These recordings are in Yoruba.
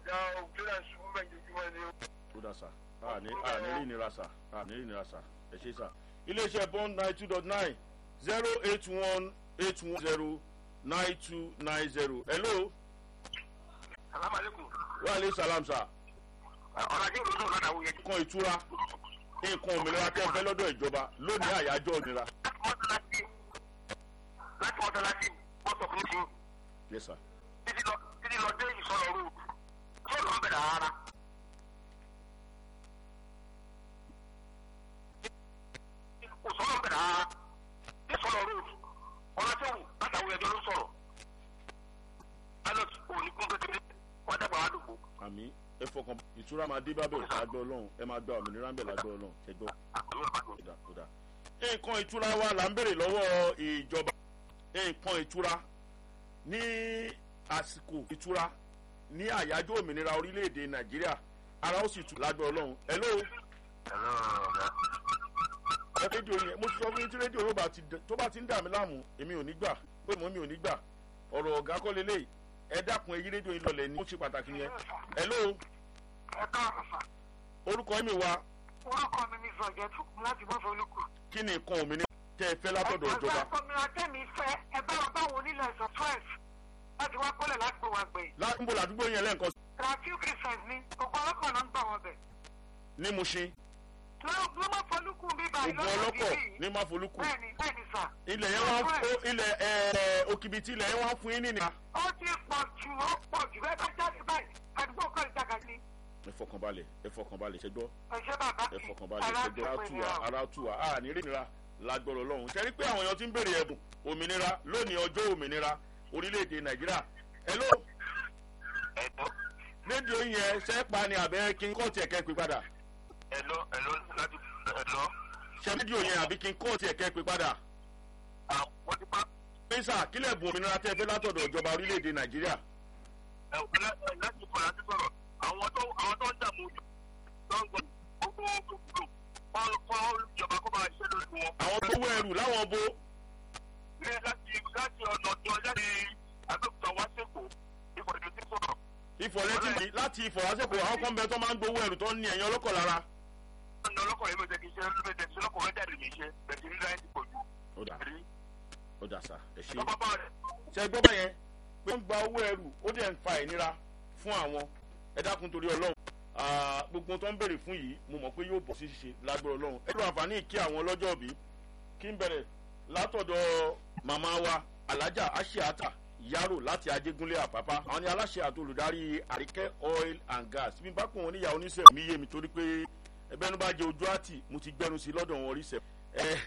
ọ̀gá òkúta ṣubú mẹ́jọjúmọ́ ni ó. ó dà sá àní àní rí ìnira sá àní rí ìnira sá ẹ ṣe sá. iléeṣẹ́ bond nine two dot nine zero eight one eight one zero nine two nine zero hello alámàlẹ́kùn wa aleyhi salam sá ọ̀làjú ìlú náà lọ́dà wúyẹ. nǹkan ìtura nǹkan òmìnira tẹ́ fẹ́ lọ́dọ̀ ìjọba lónìí àyájọ́ òmìnira. láti mọ́tàlásí láti mọ́tàlásí bọ́sọ̀ fún mi yes sir. títí lọ títí lọ dé ìsọ̀rọ̀ rú sọ̀rọ̀ ń bẹ̀rẹ̀ rárá. kò sọ̀rọ̀ ń bẹ̀rẹ̀ rárá ní sọ̀rọ̀ rú ọlọ́sẹ̀wù látàwọn ẹjọ́ ló sọ̀rọ̀ pilot òní kún kékeré wọ́n dàgbà wá dùgbò. àmì ẹ fọkàn ìtura máa dé bábẹ̀ lágbọ́ ọlọ́run ẹ máa gba òmìnira ń bẹ̀ lágbọ́ ọlọ́run ẹ gbọ́. kódà kódà. nǹkan ìtura wa là ń béèrè lọ́wọ́ ìjọba nǹkan ìtura ní àsìkò ìtura ní àyájọ́ òmìnira orílẹ̀-èdè nàìjíríà ara ó sì tù lágbọ́ ọlọ́run ẹ ló ẹ rédíò yẹn mo ti sọ fún yín tí rédíò yóò bá ti dẹ- tó bá ti ń dà mí láàmú èmi ò ní gbà pé mo mi ò ní gbà ọ̀rọ̀ ọ̀gá kọ́ lélẹ̀ ẹ dákun èyí rédíò yín lọlẹ̀ ní ó ṣe pàtàkì yẹn ẹ ló ẹ káàbọ̀ sà orúkọ mi wa orúkọ mi ní sọ̀jẹ́ tún láti bọ́ fọlùkù. kí ni nǹkan òmìnira tẹ́ ẹ fẹ́ látọ̀dọ̀ ìjọba ẹgbẹ́ gómìnà tẹ̀mí fẹ́ ẹ bá wọn báwọn onílẹ̀ ẹ̀sọ́ fresh láti wá kọ́lẹ̀ láti gbé wa gbẹ̀yìn. láńbó làdúgbò yẹn lẹ́ǹkan rafiu christians ní gbogbo ọlọ́pàá náà ń gbà wọn bẹ̀. ní mushin ló ló má fọlùkù bíbá gbogbo ọlọ́kọ̀ ní máfolúkù bẹ́ẹ̀ni bẹ́ẹ̀ni sà. ilẹ̀ yẹn wá ń fún ilẹ̀ ẹ̀ òkìbìtì ilẹ̀ yẹn wá ń fún yín nìyà. ó ti pọ̀ jù ó pọ̀ jù bẹ́ẹ̀ bá jáde báyìí àdúgbò kọ́ ìjàgà ni. ẹ fọkànbalẹ̀ ẹ fọkànbalẹ̀ ṣẹgbọ́ ẹ ṣe bàbá ẹ fọkànbalẹ̀ ṣẹgbọ́ ara tù wá ara tù wá a ní rìnrìn lágbọ́rọ̀ lọ́hùn ṣe rí pé àwọn èèyàn ti ń béèrè ẹ̀bùn òmìnira lónìí ọjọ́ òmìnira orílẹ̀-èdè nàìjíríà ẹ ló ẹ̀dọ́ rédíò yẹn ṣẹ́ pa ni àbẹ́ kí n kọ́ tiẹ̀ kẹ́ pé padà ẹ̀lọ́ ẹ̀lọ́ láti ẹ̀lọ́ ṣe rédíò yẹn àbí kí n kọ́ tiẹ̀ kẹ́ pé padà àwọn ti bá pínsà kílẹ̀ bùn òmìnira tẹ́ fẹ́ látọ̀dọ̀ ìjọba orílẹ̀-èdè nàìjíríà láti kọ̀ láti sọ̀rọ̀ àwọn tó àwọn tó ń dààmú ojú tó ń gbọ́ gbogbo gbogbo wọn kọ́ ìjọba kó máa ṣe lórí wọn. àwọn tó wọ ẹrù láwọn bo ní láti láti ọ̀nà tó jáde àbẹ̀kúta wá sẹ́kọ̀ọ́ ìfọ̀dé tí sọ̀rọ̀. ìfọ̀lẹ́tì mi láti ìfọ̀lásẹ̀kọ̀ àwọn kan bẹ tó máa ń gbowó ẹrù tó ń ní ẹ̀yìn ọlọ́kọ̀ lára. ọ̀nà ọlọ́kọ̀ yìí ló jẹ́ kí iṣẹ́ ló jẹ́ kí ọlọ́kọ̀ rẹ̀ jáde mi ṣe bẹ̀tì ní láyé ti pọ̀ jù. ó dà ó dà sá ẹ ṣe. ọba bá rẹ̀ ṣe gbọ́ báyẹn pé ń gba owó ẹrù ó dẹ̀ ń fa ìnira fún àwọn ẹ dákun torí ọlọ́run Ah, gbogbo ohun tó ń béèrè fún yìí mo mọ̀ pé yóò bọ̀ sí ṣíṣe lágbára ọlọ́run ẹ lọ àǹfààní kí àwọn ọlọ́jọ́ bí kí n bẹ̀rẹ̀ látọ̀dọ̀ màmá wa alájà aṣíàtà yàrá láti ajégúnlé àpápá àwọn ni aláṣẹ àti olùdarí àríkẹ́ oil and gas bí n bá pọ̀ wọn níyàwó oníṣẹ́ mi yé mi torí pé ẹbẹ́nu bá jẹ ojú àtì mo ti gbẹnu sí lọ́dọ̀ wọn oríṣẹ́ ẹ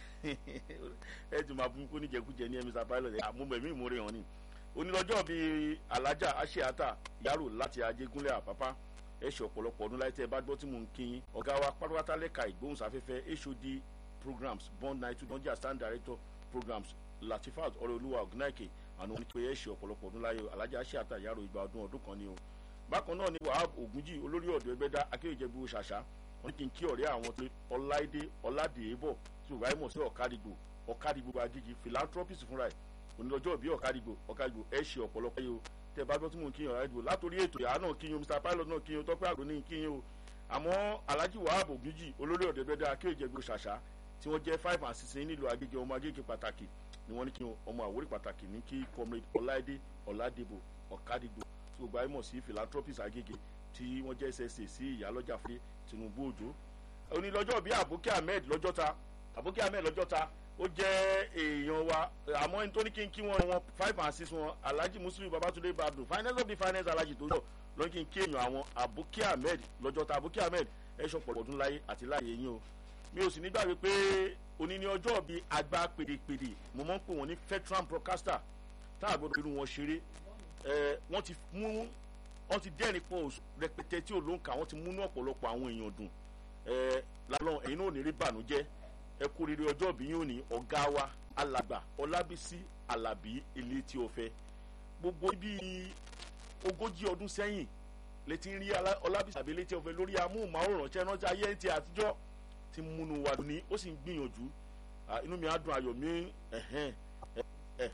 ẹ ti máa fún mi kó níjẹkújẹ ní ẹmí sapáìlọ ẹ àmúmọ̀ ẹ̀mí ìmúre hàn ni onílọ́jọ́ bíi alájà aṣíàtà yàrá láti ajégúnlé àpápá ẹ ṣe ọ̀pọ̀lọpọ̀ ọdún láì tẹ́ ẹ bá gbọ́ tí mò ń kí yín ọ̀gá wa pátápátá lẹ́ka ìgbóhùnsáfẹ́fẹ́ hod programs bond nine two nigeria stand director programs latifat ọ̀rẹ́olúwa ọ̀gùnáìkè àwọn onípe ẹ ṣe ọ̀pọ̀lọpọ̀ ọdún láyé alájà ṣe àtàyàrò ìgbà ọdún ọdún kan ni o bákan náà ni wahab ogunjì olórí ọ̀dọ́ ẹgbẹ́dá akéwìjẹ́bù ṣàṣà wọn kì í kí ọ̀rẹ́ àwọn tó ọláìdé ọládèébọ̀ tí òwúrọ̀ àìmọ̀ sí ọ̀kadìgbò ọ̀kadìgbò agéjì philanthropist fúnra ẹ̀ onílọ́jọ́ bí ọ̀kadìgbò ọ̀kadìgbò ẹ ṣe ọ̀pọ̀lọpọ̀ yìí o tẹ bá gbọ́ tí mò ń kíyan ọ̀rẹ́ ìdìbò látòrí ètò ìyá náà kíyan mr pilot náà kíyan tọ́pẹ́ àgbò ní kíyan o àmọ́ alhaji wahab ogunjì olórí ọ̀dọ́ ẹgbẹ́dá akéwìjẹ́bù ṣàṣà tí wọ́n jẹ́ five and six nílùú agége ọmọ agége pàtàkì ni wọ́n ní kí ọmọ àwórí pàtàkì ní kí comrade ọláìdé ọ̀làdìbò ọ̀kadìgbò tí gbogbo ayé mọ̀ sí philanthropist agége tí wọ́n jẹ́ ssa sí ìyálọ́jà fún tinubu òjò onílọ́jọ́ bíi àbókí ahmed lọ́jọ́ta àbókí ahmed lọ́jọ́ta ó jẹ́ èèyàn wa àmọ́ ẹni tó ní kí n kí wọn wọn five and six wọn alhaji muslim babatunde badru finance of the finance alhaji tó yọ lọ́n kí n kí èèyàn àwọn àbókí ahmed lọ́jọ́ta àbókí ahmed ẹ̀ ṣọ̀pọ̀ ọdún láyé àti láyé yín o mi ò sì nígbàgbé pé òní ní ọjọ́ bíi àgbà pèdèpèdè mo máa ń pè wọ́n ní veteran broadcaster tá a gbọ́dọ̀ irú wọn ṣeré ẹ wọ́n ti mú wọ́n ti dẹ́rìn pọ̀ rẹpẹtẹ tí ò ló ń kà wọ́n ti múnú ọ̀pọ̀lọpọ̀ àwọn èèyàn dùn ẹ lálọ́ ẹ̀yin náà ò ní rí bànújẹ́ ẹ kú rere ọjọ́ bí yóò ní ọ̀gá wa alàgbà ọlábísí alábí ilé tí o fẹ́ gbogbo bíi ogójì ọdún sẹ́yìn létí ń rí ọlábísí alábí ilé tí o fẹ́ lórí amóhùnmáwòrán tí ẹ rántí ayé ẹ̀ ń ti àtijọ́ ti múnú wa ní ó sì ń gbìyànjú inú mi á dùn ayọ̀ mi ẹ̀hẹ́n